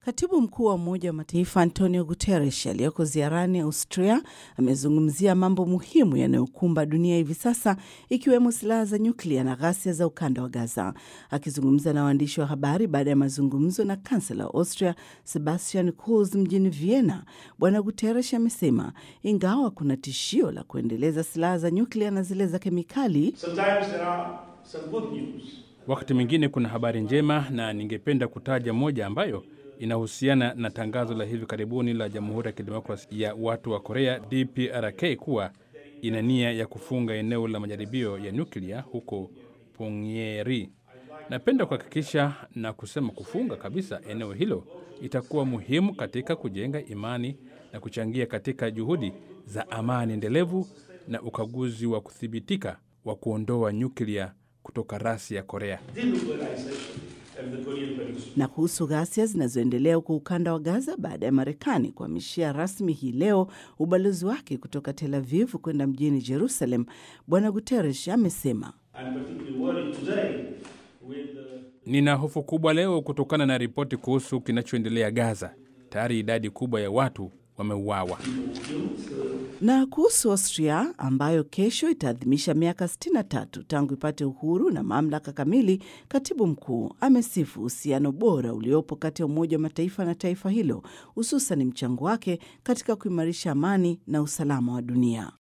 Katibu mkuu wa Umoja wa Mataifa Antonio Guterres aliyoko ziarani Austria amezungumzia mambo muhimu yanayokumba dunia hivi sasa ikiwemo silaha za nyuklia na ghasia za ukanda wa Gaza. Akizungumza na waandishi wa habari baada ya mazungumzo na kansela wa Austria Sebastian Kurz mjini Vienna, Bwana Guterres amesema ingawa kuna tishio la kuendeleza silaha za nyuklia na zile za kemikali, wakati mwingine kuna habari njema, na ningependa kutaja moja ambayo inahusiana na tangazo la hivi karibuni la Jamhuri ya Kidemokrasia ya Watu wa Korea DPRK kuwa ina nia ya kufunga eneo la majaribio ya nyuklia huko Punggye-ri. Napenda kuhakikisha na kusema kufunga kabisa eneo hilo itakuwa muhimu katika kujenga imani na kuchangia katika juhudi za amani endelevu na ukaguzi wa kuthibitika wa kuondoa nyuklia kutoka rasi ya Korea. Na kuhusu ghasia zinazoendelea huko ukanda wa Gaza baada ya Marekani kuhamishia rasmi hii leo ubalozi wake kutoka Tel Aviv kwenda mjini Jerusalem, Bwana Guterres amesema Nina hofu kubwa leo kutokana na ripoti kuhusu kinachoendelea Gaza. Tayari idadi kubwa ya watu wameuawa. Na kuhusu Austria ambayo kesho itaadhimisha miaka 63 tangu ipate uhuru na mamlaka kamili, katibu mkuu amesifu uhusiano bora uliopo kati ya Umoja wa Mataifa na taifa hilo, hususan mchango wake katika kuimarisha amani na usalama wa dunia.